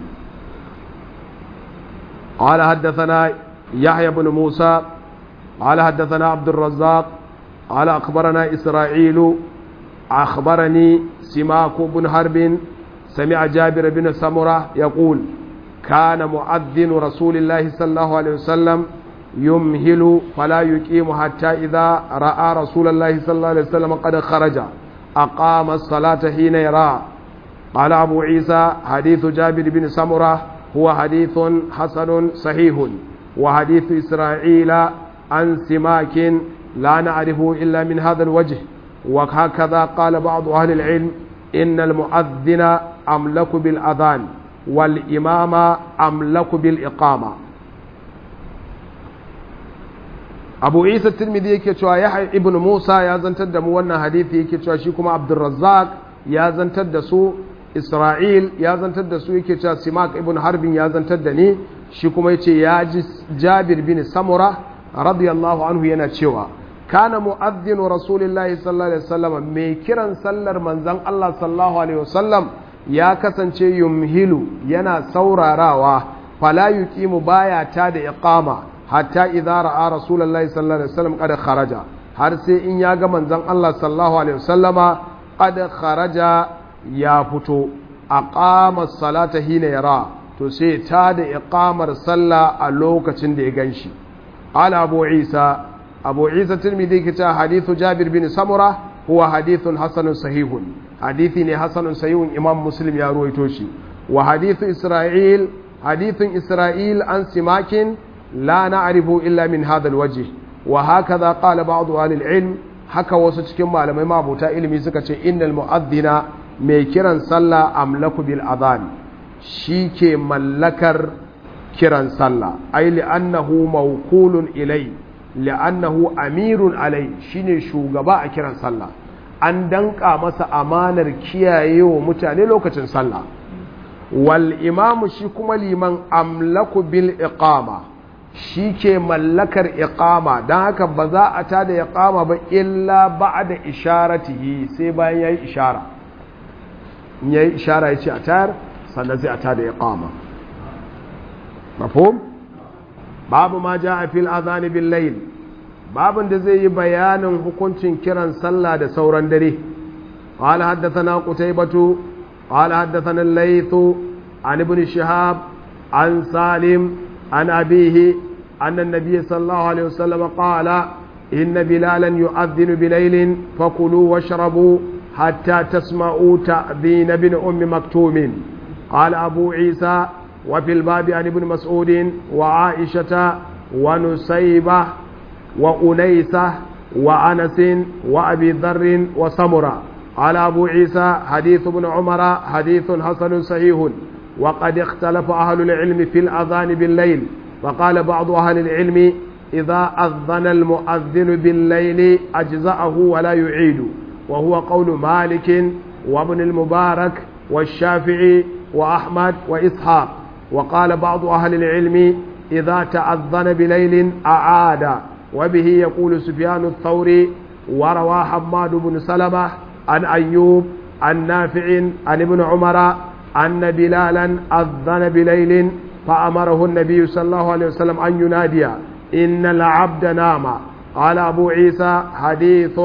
قال حدثنا يحيى بن موسى قال حدثنا عبد الرزاق قال أخبرنا إسرائيل أخبرني سماك بن حرب سمع جابر بن سمرة يقول كان مؤذن رسول الله صلى الله عليه وسلم يمهل فلا يقيم حتى إذا رأى رسول الله صلى الله عليه وسلم قد خرج أقام الصلاة حين يرى قال أبو عيسى حديث جابر بن سمرة هو حديث حسن صحيح وحديث إسرائيل عن سماك لا نعرفه إلا من هذا الوجه وهكذا قال بعض أهل العلم إن المؤذن أملك بالأذان والإمام أملك بالإقامة abu isa tirmidhi yake cewa yahya ibn musa ya zantar da mu wannan hadisi yake cewa shi kuma abdurrazzaq ya zantar da su isra'il ya zantar da su yake cewa simak ibn harbin ya zantar da ni shi kuma yace ya ji jabir bin samura radiyallahu anhu yana cewa kana mu'adhdhinu rasulillahi sallallahu alaihi wasallam mai kiran sallar manzon Allah sallallahu alaihi wasallam ya kasance yumhilu yana saurarawa fala yuqimu baya ta da iqama hatta idza ra'a rasulullahi sallallahu alaihi wasallam qad kharaja har sai in ya ga manzon Allah sallallahu alaihi wasallama qad kharaja ya fito aqama salata hina yara to sai ta da iqamar sallah a lokacin da ya ganshi ala abu isa abu isa tirmidhi ke ta hadithu jabir bin samura huwa hadithun hasanun sahihun hadithi ne hasanun sahihun imam muslim ya ruwaito shi wa hadithu isra'il hadithun isra'il an simakin la na'rifu illa min hadha alwajh wa hakaza qala ba'd ahli alilm haka wasu cikin malamai mabuta ilimi suka ce innal mu'adhdhina mai kiran sallah amlaku bil adhan ke mallakar kiran sallah ai li'annahu mawqulun ilai li'annahu amirun alai shine shugaba a kiran sallah an danka masa amanar kiyaye wa mutane lokacin sallah wal imamu shi kuma liman amlaku bil iqama shi ke mallakar iqama don haka ba za a tada iqama ba illa ba'da isharatihi sai bayan yayi ishara in yayi ishara yace a tayar sannan sai a tada iqama mafhum babu ma jaa fil adhan bil layl babun da zai yi bayanin hukuncin kiran sallah da sauran dare قال حدثنا قتيبة قال حدثنا الليث عن ابن شهاب عن سالم عن أبيه أن النبي صلى الله عليه وسلم قال إن بلالا يؤذن بليل فكلوا واشربوا حتى تسمعوا تأذين ابن أم مكتوم قال أبو عيسى وفي الباب عن ابن مسعود وعائشة ونسيبة وأنيسة وأنس وأبي ذر وسمرة قال أبو عيسى حديث ابن عمر حديث حسن صحيح وقد اختلف أهل العلم في الأذان بالليل فقال بعض أهل العلم إذا أذن المؤذن بالليل أجزأه ولا يعيد وهو قول مالك وابن المبارك والشافعي وأحمد وإسحاق وقال بعض أهل العلم إذا تأذن بليل أعاد وبه يقول سفيان الثوري وروى حماد بن سلمة عن أيوب عن نافع عن ابن عمر أن بلالا أذن بليل فأمره النبي صلى الله عليه وسلم أن ينادي إن العبد نام قال أبو عيسى حديث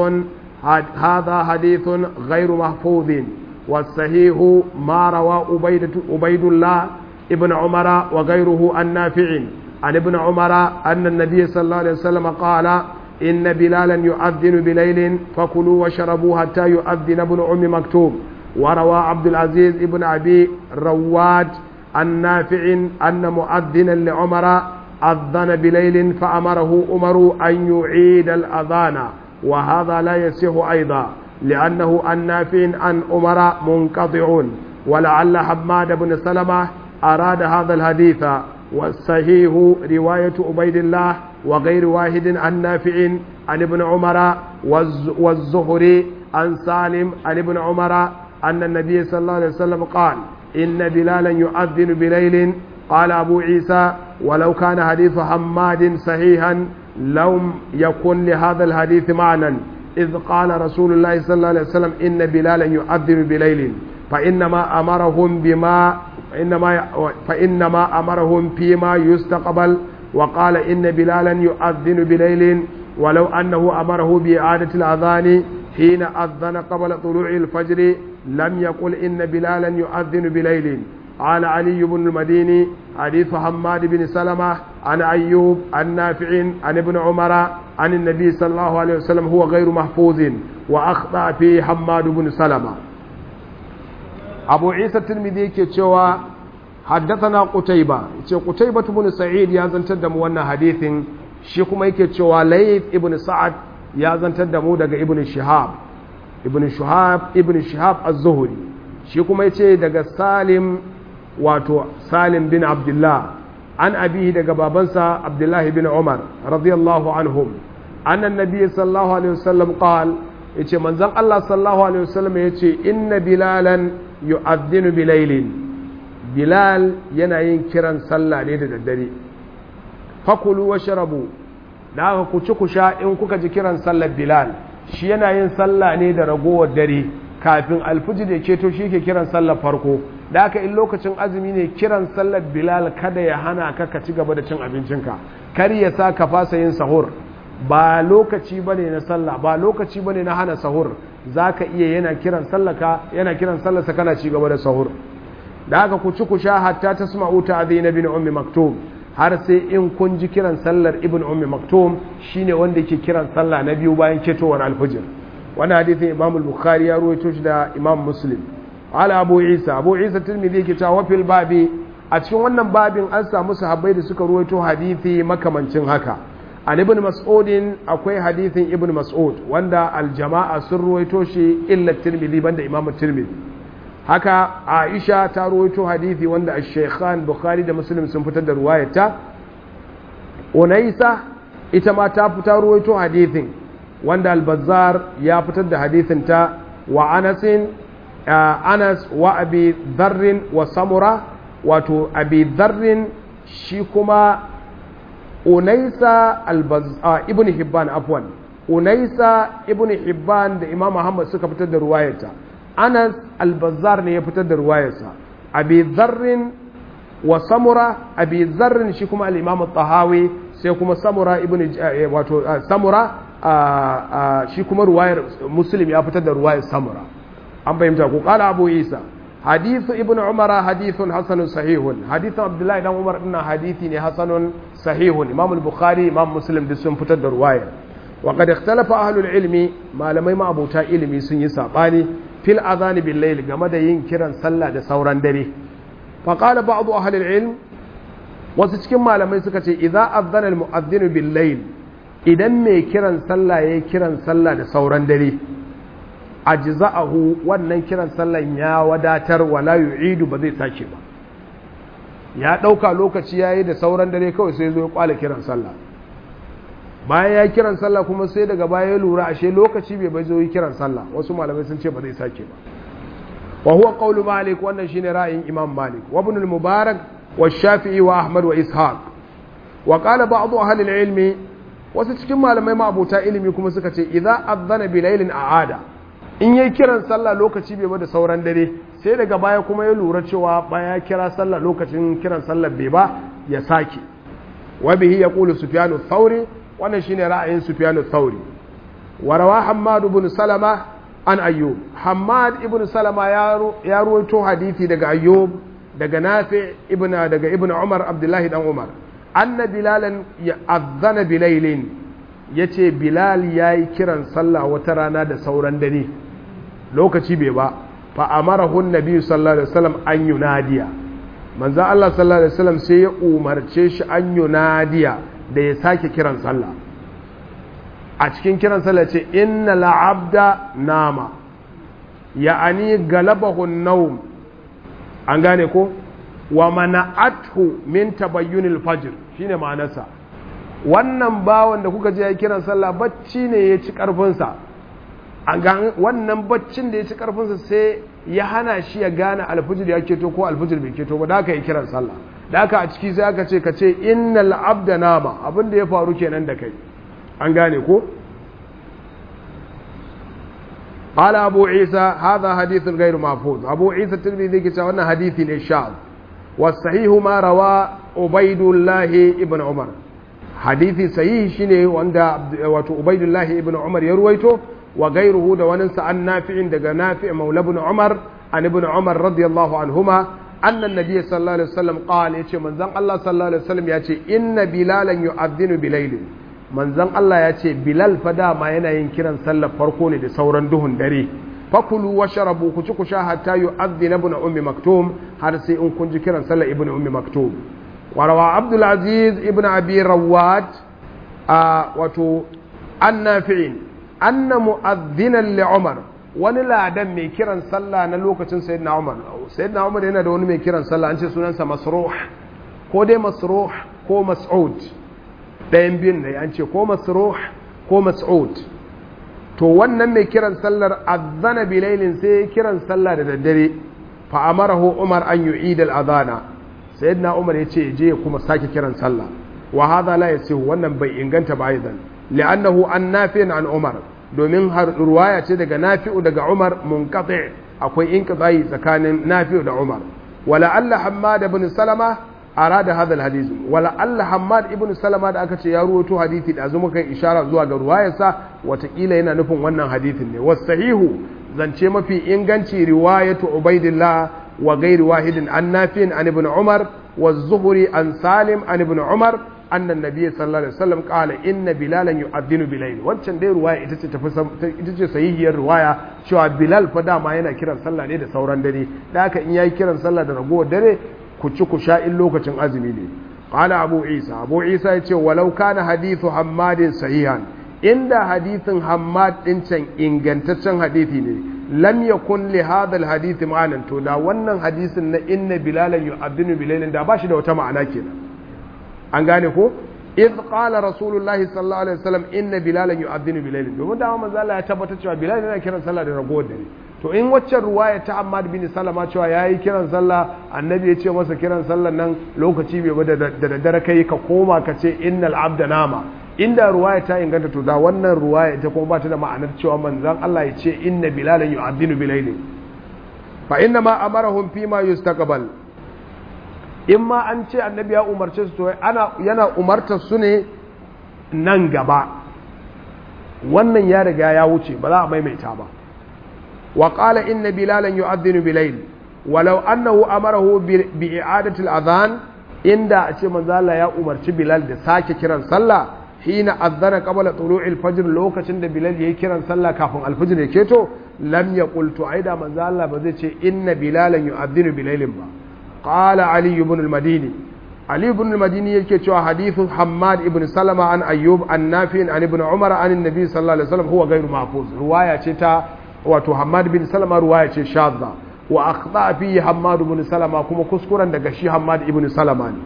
هذا حديث غير محفوظ والصحيح ما روى أبيد, أبيد الله ابن عمر وغيره عن نافع عن ابن عمر أن النبي صلى الله عليه وسلم قال إن بلالا يؤذن بليل فكلوا وشربوا حتى يؤذن ابن أم مكتوم وروى عبد العزيز ابن أبي رواد عن نافع أن مؤذنا لعمر أذن بليل فأمره عمر أن يعيد الأذان وهذا لا يصح أيضا لأنه عن نافع عن عمر منقطع ولعل حماد بن سلمة أراد هذا الحديث والصحيح رواية عبيد الله وغير واحد عن نافع عن ابن عمر والزهري عن سالم عن ابن عمر أن النبي صلى الله عليه وسلم قال إن بلالا يؤذن بليل قال أبو عيسى ولو كان حديث حماد صحيحا لم يكن لهذا الحديث معنى إذ قال رسول الله صلى الله عليه وسلم إن بلالا يؤذن بليل فإنما أمرهم بما إنما فإنما أمرهم فيما يستقبل وقال إن بلالا يؤذن بليل ولو أنه أمره بإعادة الأذان حين أذن قبل طلوع الفجر لم يقل إن بلالا يؤذن بليل قال علي بن المديني حديث حماد بن سلمة عن أيوب عن نافع عن ابن عمر عن النبي صلى الله عليه وسلم هو غير محفوظ وأخطأ فيه حماد بن سلمة أبو عيسى الترمذي كتشوى حدثنا قتيبة قتيبة بن سعيد يا زنتد موانا حديث شيكما يكتشوى ليث ابن سعد يا زنتد مو ابن شهاب ibn shahab ibn shahab az-zuhri shi kuma yace daga salim wato salim bin abdullah an abihi daga babansa abdullah bin umar radiyallahu anhum anna nabiy sallallahu alaihi wasallam qal yace manzon Allah sallallahu alaihi wasallam yace inna bilalan yu'adhdhinu bilailin bilal yana yin kiran sallah ne da daddare fakulu washrabu da aka ku ci ku sha in kuka ji kiran sallar bilal shi yana yin sallah ne da ragowar dare kafin alfijir ya ceto shi ke kiran sallar farko da aka in lokacin azumi ne kiran sallar bilal kada ya hana ka ka ci gaba da cin abincinka kar ya sa ka fasa yin sahur ba lokaci bane na sallah ba lokaci bane na hana sahur zaka iya yana kiran sallaka yana kiran sallarsa kana ci gaba da sahur da aka ku ci ku sha hatta tasma'u ta'dhin bin ummi maktub har sai in kun ji kiran sallar ibn ummi maktum shine wanda yake kiran sallah na biyu bayan ketowar alfajir wannan hadisin imam al-bukhari ya ruwaito shi da imam muslim ala abu isa abu isa tirmidhi yake cewa fil babi a cikin wannan babin an samu sahabbai da suka ruwaito hadisi makamancin haka an ibn mas'udin akwai hadisin ibn mas'ud wanda aljama'a sun ruwaito shi illa tirmidhi banda imam tirmidhi haka aisha ta ruwaito hadisi wanda ash-shaykhan bukhari da muslim sun fitar da ruwayarta unaisa ita ma ta fitar ruwaito hadisin wanda al-bazzar ya fitar da hadisin ta wa anasin anas wa abi dharrin wa samura wato abi dharrin shi kuma unaisa ibn hibban afwan unaisa ibn hibban da imam muhammad suka fitar da ruwayarta anas albazar ne ya fitar da ruwayarsa abi zarrin wa samura abi zarrin shi kuma al-imam tahawi sai kuma samura ibn wato samura shi kuma ruwayar muslim ya fitar da ruwayar samura an fahimta ko kala abu isa hadithu ibn umara hadithun hasanun sahihun hadithun abdullahi dan umar dinnan hadithi ne hasanun sahihun imam al-bukhari imam muslim duk sun fitar da ruwayar wa qad ikhtalafa ahlul ilmi malamai ma abota ilimi sun yi sabani fil azani bil layl game da yin kiran sallah da sauran dare fa qala ba'd ahli ilm wasu cikin malamai suka ce idza azana al mu'adhdhin bil layl idan mai kiran sallah yayi kiran sallah da sauran dare ajza'ahu wannan kiran sallan ya wadatar wala yu'idu ba zai sake ba ya dauka lokaci yayi da sauran dare kawai sai zo ya kwala kiran sallah bayan ya kiran sallah kuma sai daga baya ya lura ashe lokaci bai bai zo yi kiran sallah wasu malamai sun ce ba zai sake ba wa huwa qawlu malik wannan shine ra'ayin imam malik wa ibn al-mubarak wa shafi'i wa ahmad wa ishaq wa qala ba'd ahli al-ilmi wasu cikin malamai ma abota ilimi kuma suka ce idza adhana bi laylin a'ada in yayi kiran sallah lokaci bai ba da sauran dare sai daga baya kuma ya lura cewa baya kira sallah lokacin kiran sallah bai ba ya sake wa bihi yaqulu sufyanu thawri wannan shine ra'ayin Sufyan al-Thawri wa rawa Hammad ibn Salama an Ayyub Hammad ibn Salama ya ruwaito hadisi daga Ayyub daga Nafi ibn daga Ibn Umar Abdullahi dan Umar anna Bilalan ya'adhana bilailin yace Bilal yayi kiran sallah wata rana da sauran dare lokaci bai ba fa amarahu an-nabi sallallahu alaihi wasallam an yunadiya manzo Allah sallallahu alaihi wasallam sai ya umarce shi an yunadiya da ya sake kiran sallah a cikin kiran sallah ce inna la'abda nama ya'ani galabahu naum an gane ko wa mana'athu min tabayyunil fajr shine ma'anarsa wannan bawan da kuka je ya kiran sallah bacci ne ya ci karfinsa an ga wannan baccin da ya ci karfinsa sai ya hana shi ya gane alfijir ya keto ko alfijir bai keto ba da aka yi kiran sallah da aka a ciki sai aka ce ka ce innal abda nama abin da ya faru kenan da kai an gane ko قال أبو عيسى هذا حديث غير محفوظ أبو عيسى الترمذي كتاب أن حديث الشاذ والصحيح ما روى عبيد الله ابن عمر حديث صحيح شنو وعند عبيد الله ابن عمر يرويته وغيره ده وننسى عن نافع دغ نافع مولى ابن عمر عن ابن عمر رضي الله عنهما أن النبي صلى الله عليه وسلم قال يتي من زن الله صلى الله عليه وسلم يتي إن بلالا يؤذن بليل manzon Allah ya ce Bilal fa dama yana yin kiran sallar farko ne da sauran duhun dare fakulu wa sharabu ku ci ku sha hatta yu'adhdhina ibn ummi maktum har sai in kun ji kiran sallar ibn ummi maktum wa rawa Abdul Aziz ibn Abi Rawat a wato annafi'in anna mu'adhdhinan li Umar wani ladan mai kiran sallah na lokacin sayyidina Umar sayyidina Umar yana da wani mai kiran sallah an ce sunansa Masruh ko dai Masruh ko Mas'ud ɗayan biyun ne an ce ko masruh ko mas'ud to wannan mai kiran sallar azana bilailin sai kiran sallah da daddare fa amarahu umar an yu'id al-adhana sayyidina umar ya ce je kuma sake kiran sallah wa hadha la yasihu wannan bai inganta ba aidan li'annahu an nafi'in an umar domin har ruwaya ce daga nafi'u daga umar munqati akwai inqita'i tsakanin nafi'u da umar wala alla hammad ibn salama arada hadha alhadith wala alla hammad ibn salama da aka ce ya ruwato hadisi da zuma kai ishara zuwa ga ruwayarsa watakila yana nufin wannan hadithin ne wasahihu zance mafi inganci riwayatu ubaidillah wa ghairi wahidin an nafi'in an ibn umar wa zuhri an salim an ibn umar anna nabiyyi sallallahu alaihi wasallam qala inna bilalan yu'adhdhinu bilayl wancan dai ruwaya ita ce tafi ita ce sahihiyar ruwaya cewa bilal fa dama yana kiran sallah ne da sauran dare da haka in yayi kiran sallah da ragowar dare ku ci ku sha in lokacin azumi ne qala abu isa abu isa yace walau kana hadithu hammadin sahihan inda hadithin hammad din can ingantaccen hadithi ne lam yakun li hadha al hadith ma'anan to da wannan hadisin na inna bilalan yu'adhdhinu bilailin da ba shi da wata ma'ana kenan an gane ko idh qala rasulullahi sallallahu alaihi wasallam inna bilalan yu'adhdhinu bilailin domin da manzo Allah ya tabbatar cewa bilal yana kiran sallah da ragowar dare to in waccan ruwaya ta Ahmad bin Salama cewa yayi kiran sallah annabi ya ce masa kiran sallah nan lokaci bai ba da daddare kai ka koma ka ce innal abda nama inda ruwaya ta inganta to da wannan ruwaya ita kuma ba ta da ma'anar cewa manzon Allah ya ce inna bilalan yu'adhdhinu bilailin fa inna ma amarahum fi ma yustaqbal in ma an ce annabi ya umarce su to ana yana umartar su ne nan gaba wannan ya riga ya wuce ba za a maimaita ba وقال إن بلالا يؤذن بليل ولو أنه أمره بإعادة الأذان إن دا أشي من ذا يا أمر بلال دا ساكي كران صلى حين أذن قبل طلوع الفجر لو كشن دا بلال يكران صلى كافن الفجر يكيتو لم يقل تعيدا من ذا الله بذيش إن بلالا يؤذن بليل با قال علي بن المديني علي بن المديني يكي حديث حماد بن سلمة عن أيوب عن نافع عن ابن عمر عن النبي صلى الله عليه وسلم هو غير محفوظ رواية تا wato Hammad bin Salama ruwaya ce shadda wa akhta fi Hammad bin Salama kuma kuskuren daga shi Hammad ibn Salama ne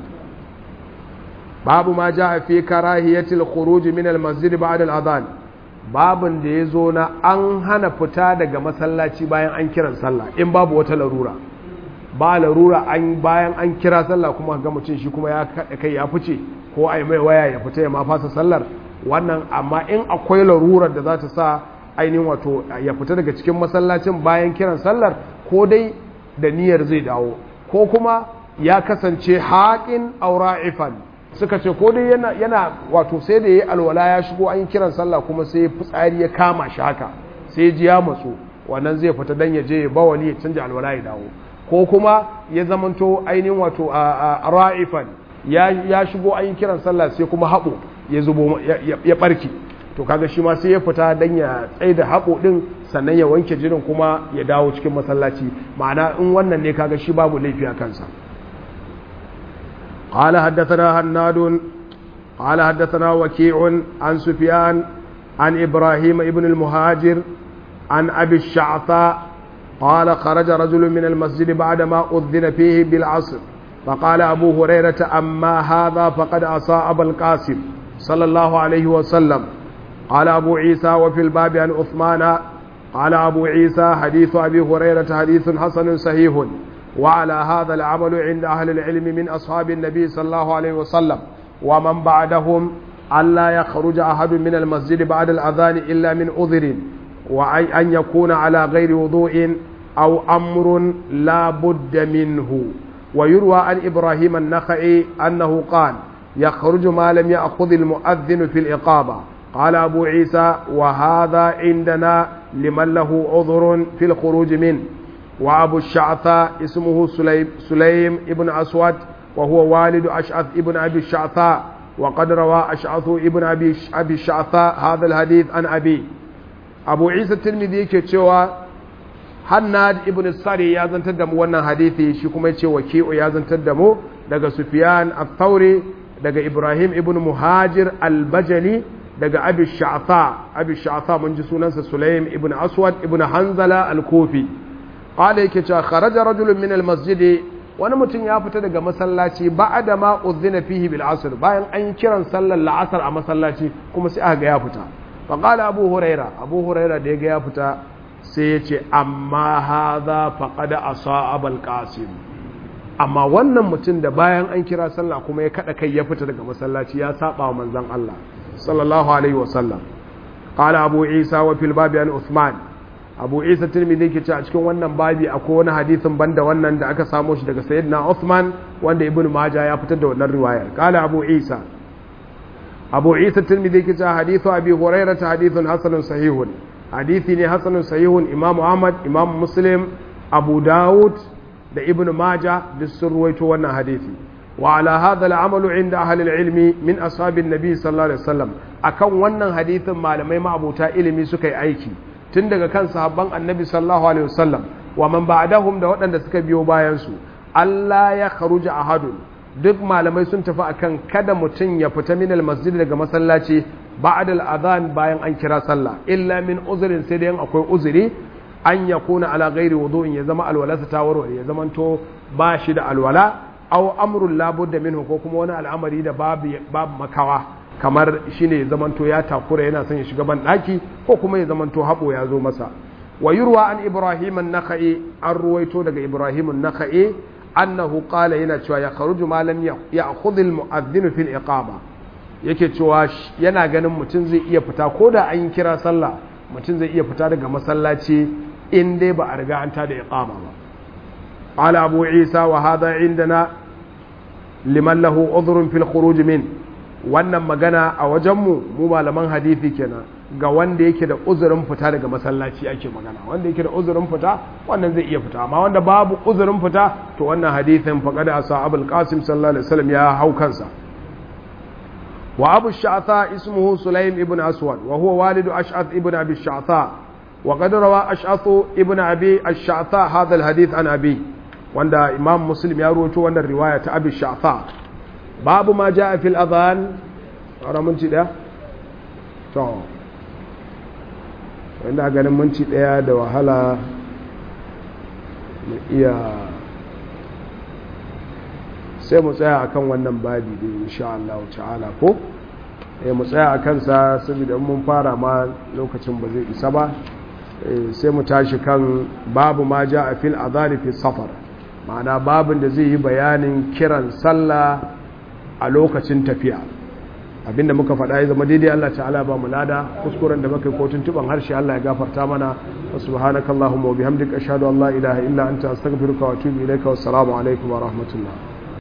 babu ma jaa fi karahiyatil khuruj min al masjid ba'da al adhan babun da yazo na an hana fita daga masallaci bayan an kiran sallah in babu wata larura ba larura an bayan an kira sallah kuma ga mutum shi kuma ya kai ya fice ko ai mai waya ya fita ya ma fasa sallar wannan amma in akwai larurar da za ta sa ainihin wato ya fita daga cikin masallacin bayan kiran sallar ko dai da niyyar zai dawo ko kuma ya kasance haƙin aura'ifan suka ce ko dai yana, yana wato sai da ya yi alwala ya shigo an yi kiran sallah kuma sai fitsari ya kama shi haka sai ji ya matsu wannan zai fita dan ya je ya bawali ya canja alwala ya dawo ko kuma ya zamanto ainihin wato a ra'ifan ya shigo an yi kiran sallah sai kuma haɓo ya zubo ya ɓarki to kaga shi ma sai ya fita dan ya tsaye da haƙo ɗin sannan ya wanke jinin kuma ya dawo cikin masallaci ma'ana in wannan ne kaga shi babu laifi a kansa قال حدثنا هناد قال حدثنا وكيع عن سفيان عن إبراهيم ابن المهاجر عن أبي الشعثاء قال خرج رجل من المسجد بعدما أذن فيه بالعصر فقال أبو هريرة أما هذا فقد عصى أبا القاسم صلى الله عليه وسلم قال أبو عيسى وفي الباب عن عثمان قال أبو عيسى حديث أبي هريرة حديث حسن صحيح وعلى هذا العمل عند أهل العلم من أصحاب النبي صلى الله عليه وسلم ومن بعدهم ألا يخرج أحد من المسجد بعد الأذان إلا من أذر وأن يكون على غير وضوء أو أمر لا بد منه ويروى عن إبراهيم النخعي أنه قال يخرج ما لم يأخذ المؤذن في الإقامة قال أبو عيسى وهذا عندنا لمن له عذر في الخروج منه وأبو الشعثاء اسمه سليم, سليم ابن أسود وهو والد أشعث ابن أبي الشعثاء وقد روى أشعث ابن أبي, أبي الشعثاء هذا الحديث عن أبي أبو عيسى الترمذي كتشوى Hannad ibn Sari ya zantar da mu wannan hadithi shi kuma yace waki'u ya zantar da mu daga Sufyan al-Thawri daga Ibrahim ibn Muhajir al-Bajali daga Abi Sha'tha Abi Sha'tha mun ji sunansa Sulaim ibn Aswad ibn Hanzala al-Kufi qala yake cewa kharaja rajulun min al-masjid wani mutum ya fita daga masallaci ba'da ma udhina fihi bil asr bayan an kiran sallar la'asar a masallaci kuma sai aka ga ya fita fa qala Abu Huraira Abu Huraira da ya ga ya fita sai ya ce amma haza faƙada a sa'abal ƙasim amma wannan mutum da bayan an kira sallah kuma ya kaɗa kai ya fita daga masallaci ya saba wa manzan Allah sallallahu alaihi wasallam ƙala abu isa wa fil babi an usman abu isa tirmidhi ke ce a cikin wannan babi akwai wani hadisin banda wannan da aka samo shi daga sayyidina usman wanda ibnu maja ya fitar da wannan riwayar ƙala abu isa abu isa tirmidhi ke ce hadithu abi hurairah hadithun hasanun sahihun hadithi ne hasanun sahihun imam ahmad imam muslim abu dawud da ibn maja duk sun ruwaito wannan hadithi wa ala hadha al'amalu inda ahli ilmi min ashabin nabi sallallahu alaihi wasallam akan wannan hadithin malamai ma'abuta ilimi suka yi aiki tun daga kan sahabban annabi sallallahu alaihi wasallam wa man ba'dahum da waɗanda suka biyo bayan su Allah ya kharuja ahadun duk malamai sun tafi akan kada mutum ya fita min masjid daga masallaci ba'da al-adhan bayan an kira sallah illa min uzrin sai dai akwai uzuri an yakuna ala ghairi wudu'in ya zama alwalarsa ta warware ya zama to ba shi da alwala aw amrun la budda minhu ko kuma wani al'amari da babu babu makawa kamar shine ya zama to ya takura yana son ya shiga ban daki ko kuma ya zama to habo ya zo masa wa yurwa an ibrahim an-nakhai an ruwaito daga ibrahim an-nakhai annahu qala yana cewa ya kharuju ma lam ya'khudh al-mu'adhdhin fi al-iqama yake cewa yana ganin mutum zai iya fita ko da an kira sallah mutum zai iya fita daga masallaci in dai ba a riga an tada iqama ba qala abu isa wa hadha indana liman lahu udhrun fil khuruj min wannan magana a wajenmu mu malaman hadisi kenan ga wanda yake da uzurin fita daga masallaci ake magana wanda yake da uzurin fita wannan zai iya fita amma wanda babu uzurin fita to wannan hadisin faqad ashabul qasim sallallahu alaihi wasallam ya hau kansa wa abu sha'tha ismuhu sulaim ibn aswad wa huwa walidu ash'ath ibn abi sha'tha wa qad rawa ash'ath ibn abi ash-sha'tha hadha al-hadith an abi wanda imam muslim ya rawaito wannan riwaya ta abi sha'tha babu ma ja'a fil adhan ara minti daya to wanda ganin minti daya da wahala mu iya sai mu tsaya akan wannan babi da insha Allah ta'ala ko eh mu tsaya akan sa saboda mun fara ma lokacin ba zai isa ba sai mu tashi kan babu ma ja'a fil adhan fi safar ma'ana babin da zai yi bayanin kiran sallah a lokacin tafiya abinda muka faɗa ya zama daidai Allah ta'ala ba mu lada kuskuren da muka yi kotun tuban harshe Allah ya gafarta mana wa subhanakallahumma wa bihamdika ashhadu an la ilaha illa anta astaghfiruka wa atubu ilaika wassalamu alaikum wa rahmatullah